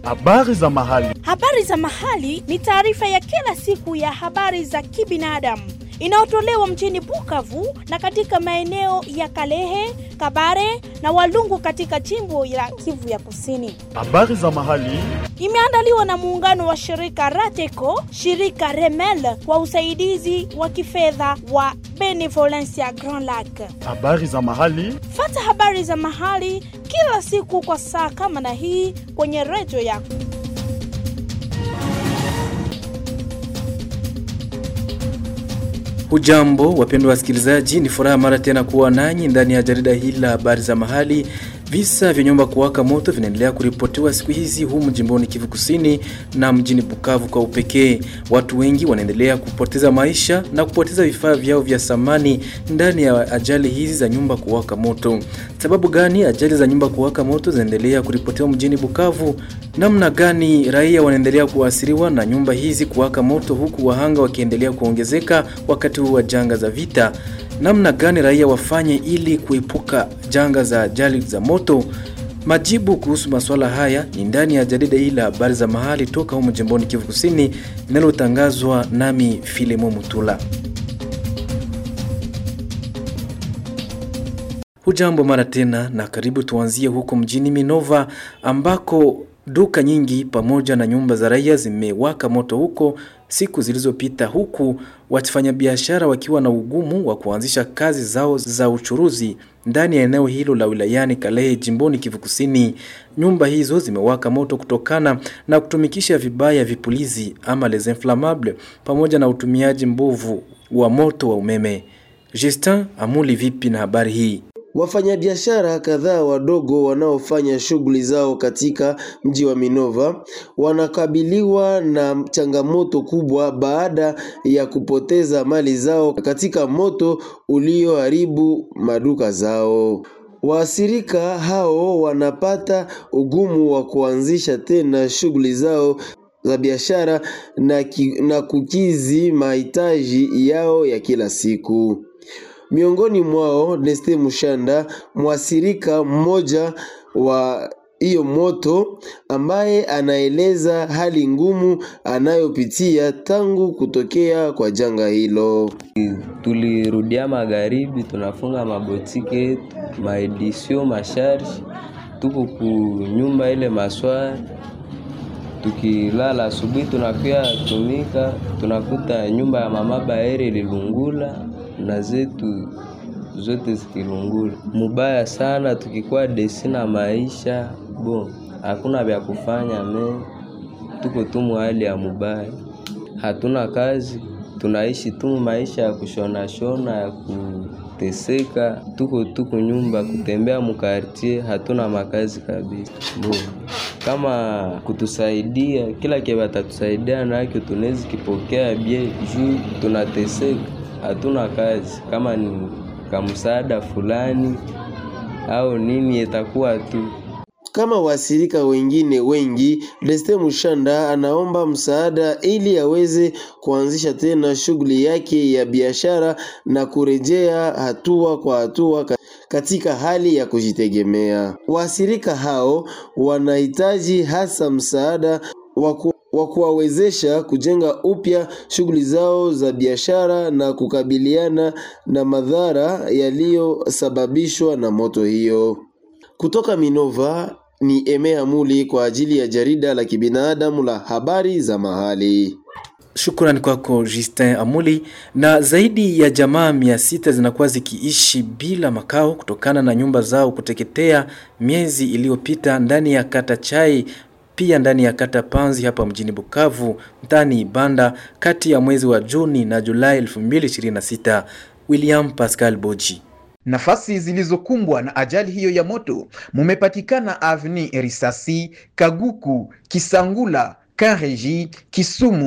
Habari za mahali. Habari za mahali ni taarifa ya kila siku ya habari za kibinadamu inayotolewa mjini Bukavu na katika maeneo ya Kalehe, Kabare na Walungu katika jimbo la Kivu ya Kusini. Habari za mahali. Imeandaliwa na muungano wa shirika Rateco, shirika Remel kwa usaidizi wa kifedha wa Benevolencia Grand Lac. Habari za mahali. Fata habari za mahali kila siku kwa saa kama na hii kwenye redio yako. Hujambo wapendwa wasikilizaji, ni furaha mara tena kuwa nanyi ndani ya jarida hili la habari za mahali. Visa vya nyumba kuwaka moto vinaendelea kuripotiwa siku hizi humu jimboni Kivu Kusini na mjini Bukavu kwa upekee. Watu wengi wanaendelea kupoteza maisha na kupoteza vifaa vyao vya samani ndani ya ajali hizi za nyumba kuwaka moto. Sababu gani ajali za nyumba kuwaka moto zinaendelea kuripotiwa mjini Bukavu? Namna gani raia wanaendelea kuathiriwa na nyumba hizi kuwaka moto, huku wahanga wakiendelea kuongezeka wakati huu wa janga za vita? namna gani raia wafanye ili kuepuka janga za ajali za moto? Majibu kuhusu masuala haya ni ndani ya jarida hili la habari za mahali toka humu jimboni Kivu Kusini linalotangazwa nami Filemo Mutula. Hujambo mara tena na karibu. Tuanzie huko mjini Minova ambako duka nyingi pamoja na nyumba za raia zimewaka moto huko siku zilizopita, huku wafanyabiashara wakiwa na ugumu wa kuanzisha kazi zao za uchuruzi ndani ya eneo hilo la wilayani Kalehe jimboni Kivu Kusini. Nyumba hizo zimewaka moto kutokana na kutumikisha vibaya vipulizi ama les inflammables pamoja na utumiaji mbovu wa moto wa umeme. Justin Amuli, vipi na habari hii? Wafanyabiashara kadhaa wadogo wanaofanya shughuli zao katika mji wa Minova wanakabiliwa na changamoto kubwa baada ya kupoteza mali zao katika moto ulioharibu maduka zao. Waathirika hao wanapata ugumu wa kuanzisha tena shughuli zao za biashara na, ki, na kukizi mahitaji yao ya kila siku. Miongoni mwao Neste Mushanda, mwasirika mmoja wa hiyo moto, ambaye anaeleza hali ngumu anayopitia tangu kutokea kwa janga hilo. Tulirudia magharibi, tunafunga mabotike yetu, maedisio, masharge, tuko ku nyumba ile maswari tukilala asubuhi, tunakuya tumika, tunakuta nyumba ya mama Baere ililungula na zetu zote zikilungula mubaya sana. Tukikuwa desi na maisha bo, hakuna vya kufanya me, tuko tu hali ya mubaya, hatuna kazi, tunaishi tu maisha ya kushona shona ya kuteseka, tuko tuku nyumba kutembea mukartie, hatuna makazi kabisa bo kama kutusaidia kila kile watatusaidia nakyo tunaweza kipokea bie juu tunateseka hatuna kazi. Kama ni kamsaada fulani au nini, itakuwa tu kama wasirika wengine wengi. Deste Mushanda anaomba msaada ili aweze kuanzisha tena shughuli yake ya biashara na kurejea hatua kwa hatua katika hali ya kujitegemea. Wasirika hao wanahitaji hasa msaada wa kuwawezesha kujenga upya shughuli zao za biashara na kukabiliana na madhara yaliyosababishwa na moto hiyo. Kutoka Minova ni Emea Muli kwa ajili ya jarida la kibinadamu la habari za mahali. Shukrani kwako Justin Amuli. Na zaidi ya jamaa mia sita zinakuwa zikiishi bila makao kutokana na nyumba zao kuteketea miezi iliyopita ndani ya kata Chai pia ndani ya kata Panzi hapa mjini Bukavu mtaani Ibanda kati ya mwezi wa Juni na Julai 2026. William Pascal Boji. Nafasi zilizokumbwa na ajali hiyo ya moto mumepatikana Avni Risasi, Kaguku, Kisangula, Kareji, Kisumu,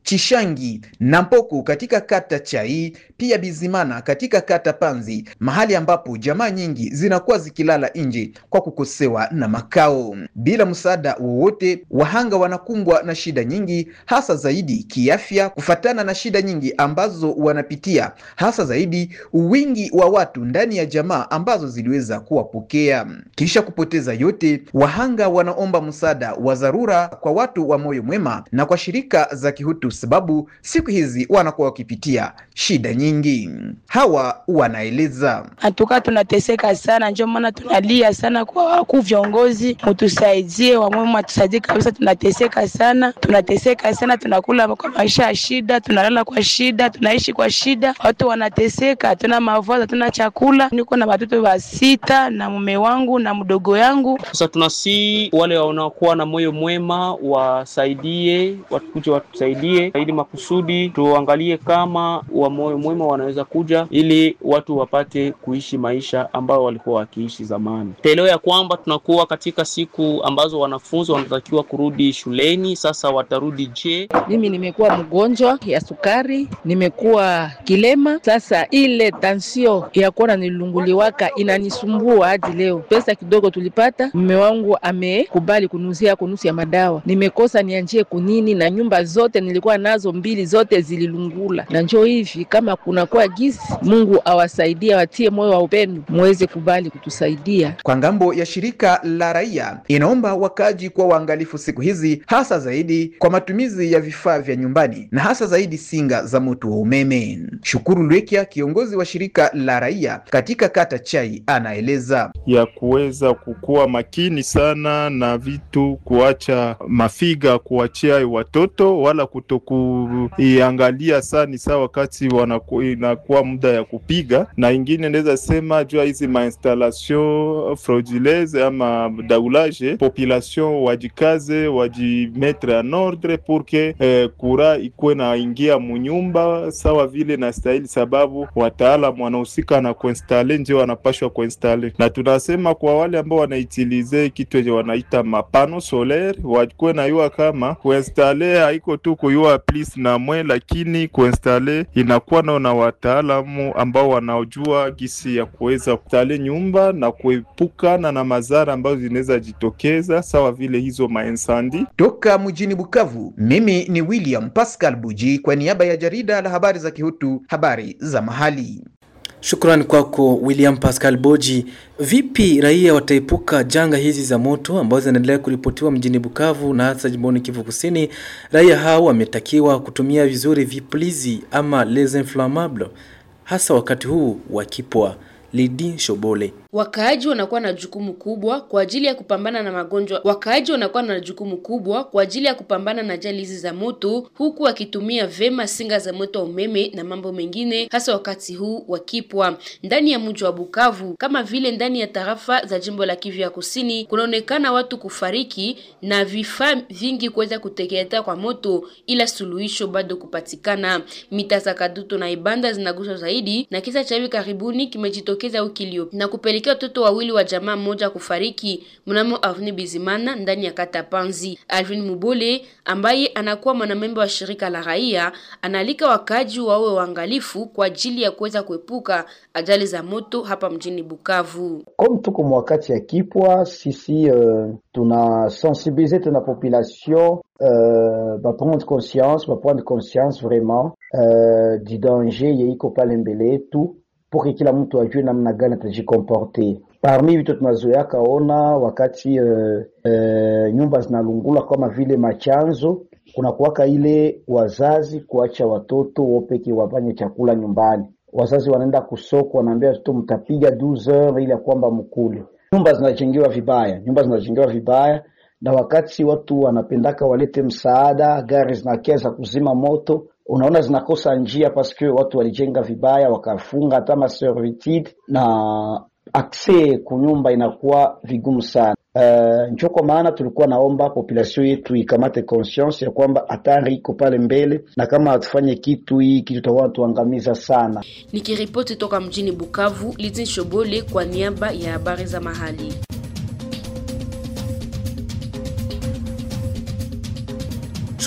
Chishangi na Mpoko katika kata Chai, pia Bizimana katika kata Panzi, mahali ambapo jamaa nyingi zinakuwa zikilala nje kwa kukosewa na makao. Bila msaada wowote, wahanga wanakumbwa na shida nyingi, hasa zaidi kiafya, kufatana na shida nyingi ambazo wanapitia, hasa zaidi wingi wa watu ndani ya jamaa ambazo ziliweza kuwapokea. Kisha kupoteza yote, wahanga wanaomba msaada wa dharura kwa watu wa moyo mwema na kwa shirika za kihutu, sababu siku hizi wanakuwa wakipitia shida nyingi. Hawa wanaeleza Hatuka tunateseka sana, ndio maana tunalia sana kwa wakuu viongozi, mutusaidie, wamwema tusaidie kabisa. Tunateseka sana, tunateseka sana, tunakula kwa maisha ya shida, tunalala kwa shida, tunaishi kwa shida, watu wanateseka, hatuna mavazi, hatuna chakula. Niko na watoto wa sita na mume wangu na mdogo yangu. Sasa tunasi wale wanaokuwa na moyo mwema wasaidie, wakuje watusaidie ili makusudi tuangalie kama wa moyo mwema wanaweza kuja ili watu wapate kuishi maisha ambayo walikuwa wakiishi zamani. Taelewa ya kwamba tunakuwa katika siku ambazo wanafunzi wanatakiwa kurudi shuleni. Sasa watarudi je? Mimi nimekuwa mgonjwa ya sukari, nimekuwa kilema. Sasa ile tansio ya kuona nilunguliwaka inanisumbua hadi leo. Pesa kidogo tulipata, mume wangu amekubali kunuzia kunusu ya madawa, nimekosa nianjie kunini, na nyumba zote nilikuwa nazo mbili zote zililungula, na njoo hivi kama kunakuwa gisi, Mungu awasaidie, watie moyo wa upendo, muweze kubali kutusaidia. Kwa ngambo ya shirika la raia inaomba wakaaji kuwa waangalifu siku hizi, hasa zaidi kwa matumizi ya vifaa vya nyumbani na hasa zaidi singa za moto wa umeme. Shukuru Lwekia, kiongozi wa shirika la raia katika kata Chai, anaeleza ya kuweza kukuwa makini sana na vitu, kuacha mafiga kuachia watoto wala kutokuiangalia sana saa wakati wanaku, inakuwa muda ya kupiga, na ingine naweza sema jua hizi mainstallation frauduleuse ama daulage, population wajikaze wajimetre en ordre pour que eh, kura ikuwe na ingia munyumba sawa vile na stahili, sababu wataalamu wanahusika na kuinstale ndio wanapashwa kuinstale, na tunasema kwa wale ambao wanaitilize kitu yenye wanaita mapano solaire wakuwe nayua kama kuinstale haiko tu kuyua plis na mwe, lakini kuinstale inakuwa nao na wataalamu ambao wanaojua gisi ya kuweza kustale nyumba na kuepukana na madhara ambazo zinaweza jitokeza sawa vile hizo mainsandi. toka mjini Bukavu. Mimi ni William Pascal Buji kwa niaba ya jarida la habari za Kihutu, habari za mahali. Shukrani kwako William Pascal Boji. Vipi raia wataepuka janga hizi za moto ambazo zinaendelea kuripotiwa mjini Bukavu na hasa jimboni Kivu Kusini? Raia hao wametakiwa kutumia vizuri vipulizi ama les inflammables hasa wakati huu wa kipwa. Lidi Shobole. Wakaaji wanakuwa na jukumu kubwa kwa ajili ya kupambana na magonjwa. Wakaaji wanakuwa na jukumu kubwa kwa ajili ya kupambana na ajali hizi za moto, huku wakitumia vema singa za moto wa umeme na mambo mengine, hasa wakati huu wa kipwa. Ndani ya mji wa Bukavu kama vile ndani ya tarafa za jimbo la Kivu ya Kusini, kunaonekana watu kufariki na vifaa vingi kuweza kuteketea kwa moto, ila suluhisho bado kupatikana. Mita za Kadutu na Ibanda zinaguswa zaidi na kisa cha hivi karibuni kimejitokeza wiki iliyopita na kupelekea watoto wawili wa jamaa moja kufariki mnamo Avenue Bizimana ndani ya kata Panzi. Alvin Mubole ambaye anakuwa mwanamemba wa shirika la raia anaalika wakaji wawe waangalifu kwa ajili ya kuweza kuepuka ajali za moto hapa mjini Bukavu. Comme tuko mwakati ya kipwa, sisi uh, tuna sensibiliser tuna population uh, baprendre conscience baprendre conscience vraiment uh, du danger yeiko pale mbele yetu pour kila mtu ajue namna gani atajikomporte. Parmi vitu tunazoeaka ona wakati uh, uh, nyumba zinalungula kama vile machanzo, kuna kuwaka ile wazazi kuacha watoto wopeke wafanye chakula nyumbani. Wazazi wanaenda kusoko, wanaambia watoto mtapiga 12 heures ili ya kwamba mkule. Nyumba zinajengewa vibaya, nyumba zinajengewa vibaya, na wakati watu wanapendaka walete msaada, gari zinakia za kuzima moto unaona zinakosa njia paske watu walijenga vibaya, wakafunga hata maservitude na akse kunyumba inakuwa vigumu sana. Uh, njo kwa maana tulikuwa naomba population yetu ikamate conscience ya kwamba hatari iko pale mbele, na kama hatufanye kitu hii kitu tutakuwa tuangamiza sana. Nikiripoti toka mjini Bukavu, Lizin Shobole kwa niaba ya habari za mahali.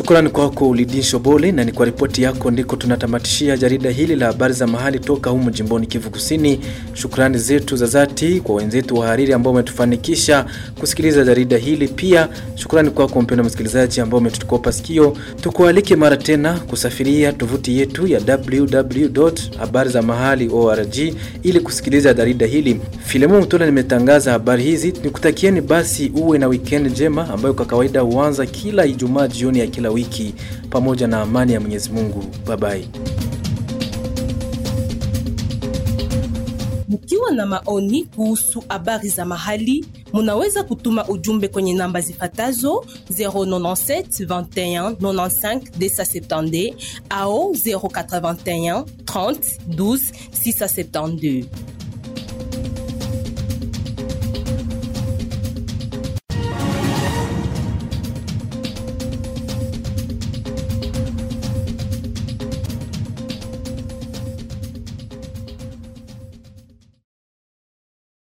Shukrani kwako Ulidin Shobole, na ni kwa ripoti yako ndiko tunatamatishia jarida hili la habari za mahali toka humu jimboni Kivu Kusini. Shukrani zetu za dhati kwa wenzetu wahariri ambao wametufanikisha kusikiliza jarida hili. Pia shukrani kwako mpendwa msikilizaji ambao umetukopa sikio. Tukualike mara tena kusafiria tovuti yetu ya www.habarizamahali.org ili kusikiliza jarida hili. Filemu Mtola nimetangaza habari hizi, nikutakieni basi uwe na weekend njema ambayo kwa kawaida huanza kila Ijumaa jioni ya kila wiki, pamoja na amani ya Mwenyezi Mungu. Bye bye. Mkiwa na maoni kuhusu habari za mahali, munaweza kutuma ujumbe kwenye namba zifatazo 097 21 95 270 au 081 30 12 672.